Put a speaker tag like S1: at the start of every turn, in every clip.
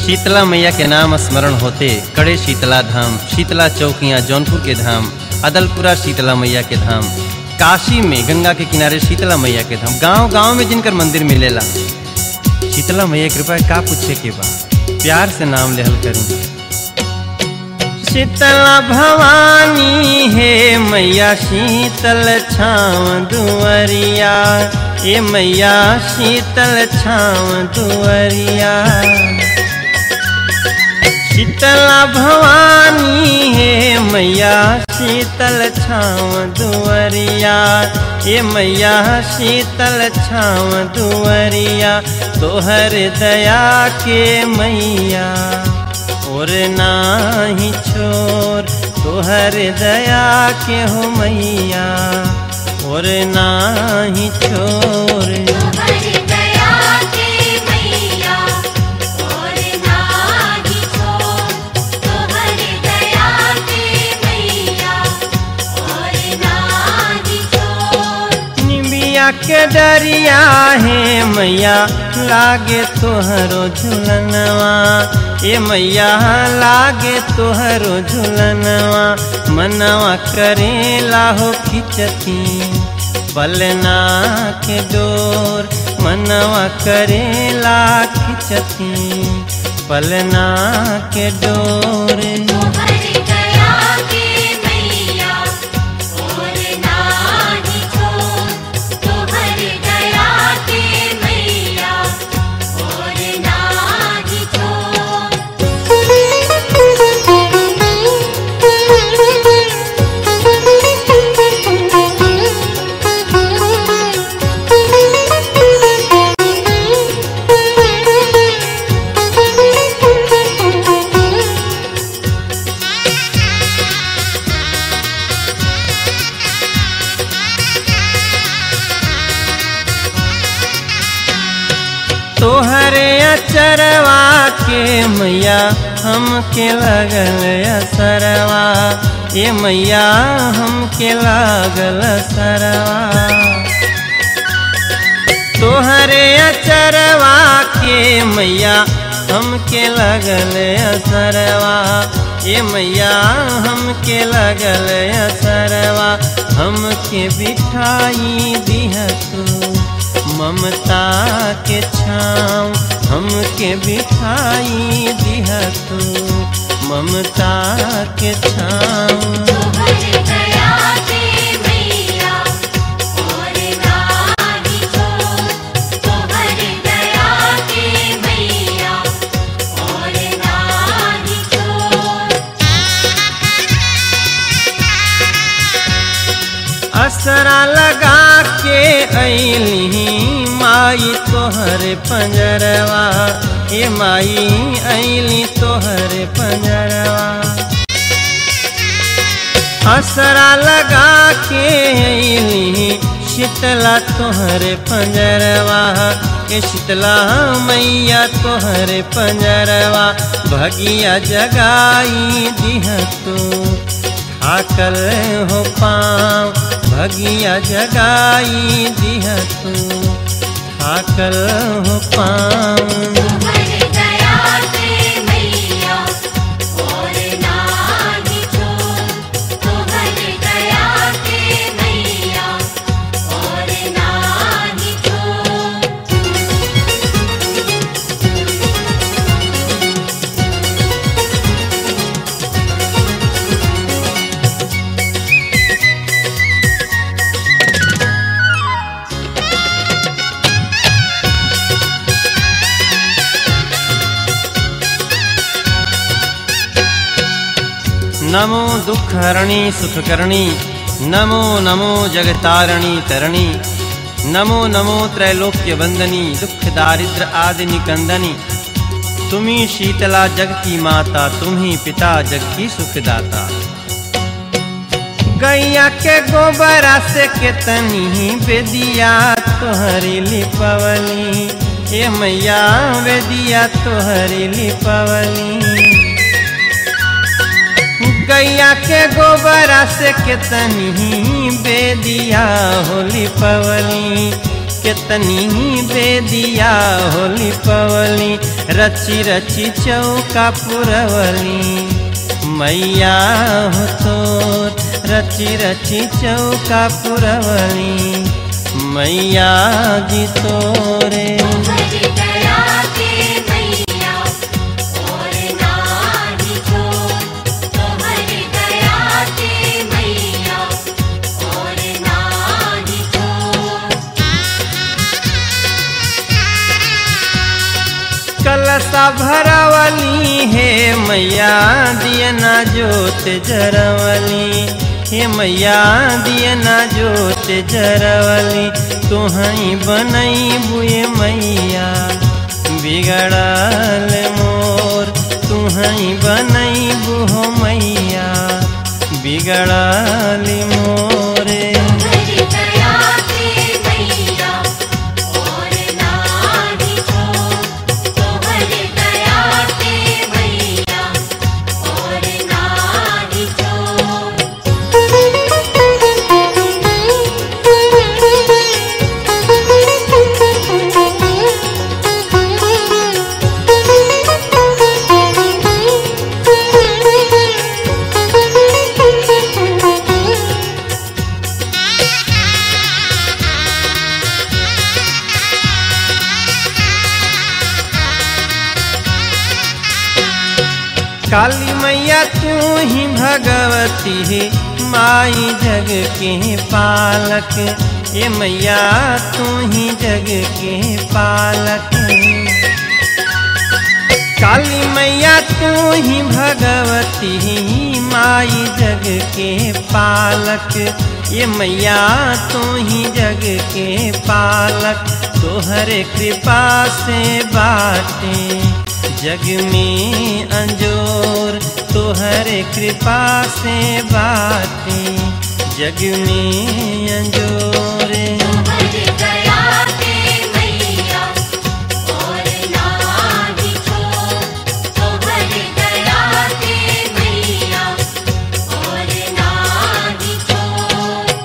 S1: शीतला मैया के नाम स्मरण होते कड़े शीतला धाम शीतला चौकियाँ जौनपुर के धाम अदलपुरा शीतला मैया के धाम काशी में गंगा के किनारे शीतला मैया के धाम गांव गांव में जिनकर मंदिर मिलेला शीतला मैया कृपा का पूछे के बा प्यार से नाम लेहल करी शीतला भवानी हे मैया शीतल छाव दुअरिया ए मैया शीतल छाव दुअरिया शीतला भवानी हे मैया शीतल छाव दुअरिया ए मैया शीतल छाव दुअरिया तोहर दया के मैया और नाही छोर तोहर दया के हो मैया और नाही छोर
S2: तोहर दया के मैया और नाही छोड़ तोहर दया के मैया और नाही छोड़
S1: निबिया के डरिया है मैया लागे तोहरो झुलनवा ए मैया लागे तोहरो झुलनवा मनवा करेला हो खिचती बलना के डोर मनवा करेला खिचती पलना के डोर
S2: तोहर दया के मैया और नाही छोड़ तोहर दया के मैया और नाही
S1: तोहरे अचरवा के मैया हमके लगल असरवा ए मैया हमके लागल सरवा तोहरे अचरवा के मैया हमके लगल असरवा ए मैया हमके लगल असरवा हमके बिठाई दिह तू ममता के छाँव हमके बिठाई दिह तू ममता के छाँव
S2: तोहर दया के मैया और नाही छोड़ तोहर दया के मैया और नाही छोड़
S1: असरा लगा के ऐली माई तोहर पंजरवा ए माई ऐली तोहर पंजरवा असरा लगा के ऐली शीतला तोहर पंजरवा ए शीतला मैया तोहर पंजरवा भगिया जगाई दिह तू थाकल हो पाँव भगिया जगाई दिह तू थाकल हो पाँव
S2: तोहर दया के मैया और नाही छोड़ तोहर दया के मैया और नाही छोड़
S1: नमो दुख हरणी सुख करणी नमो नमो जगतारणी तरणी नमो नमो त्रैलोक्य वंदनी दुख दारिद्र आदि निकंदनी तुम्ही शीतला जग की माता तुम्ही पिता जग की सुखदाता गैया के गोबरा से केतनी बेदिया तोहरी लिपवली ए मैया बेदिया तोहरी लिपवली गैया के गोबरा से केतनी बेदिया होली पवली कितनी बेदिया होली पवली रची रची चौका पुरवली मैया हो तोर रची रची चौका पुरवली मैया जी तोरे
S2: तुम्हारी दया के मैया और नाही छोड़ तुम्हारी दया के मैया और नाही छोड़
S1: कलसा भरवली हे मैया दियना जोत जरवली हे मैया दियना जोत जरवली तुहई बनई बुए मैया बिगड़ल मोर तुहई बनई बुहो मैया बिगड़ल मोरे
S2: तुम्हारी दया के मैया और नाही छोड़ तुम्हारी दया के मैया और नाही छोड़
S1: काली मैया तू ही भगवती है माई जग के पालक ये मैया तू ही जग के पालक काली मैया तू ही भगवती माई जग के पालक ये मैया तू ही जग के पालक तोहरे कृपा से बाटे जग में अंजोर तोहरे कृपा से बाटे जग में अंजोरे
S2: तुम्हारी दया के मैया और नाही छोड़ तुम्हारी दया के मैया और नाही छोड़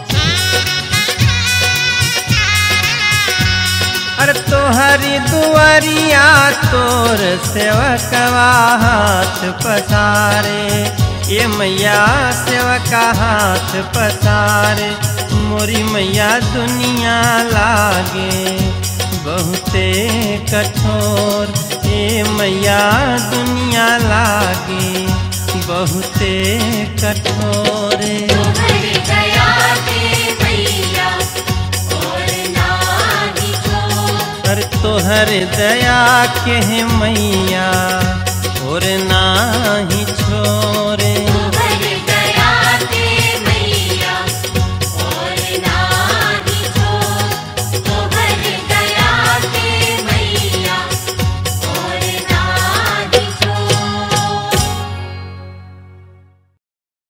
S1: अरे तोहरी दुआरिया तोर सेवकवा हाथ पसारे ये मैया सेवका हाथ पसारे मोरी मैया दुनिया लागे बहुते कठोर ये मैया दुनिया लागे बहुते कठोरे
S2: तुम्हारी दया के मैया और नाही छोड़
S1: अरे तोहर दया के मैया और नाही छोरे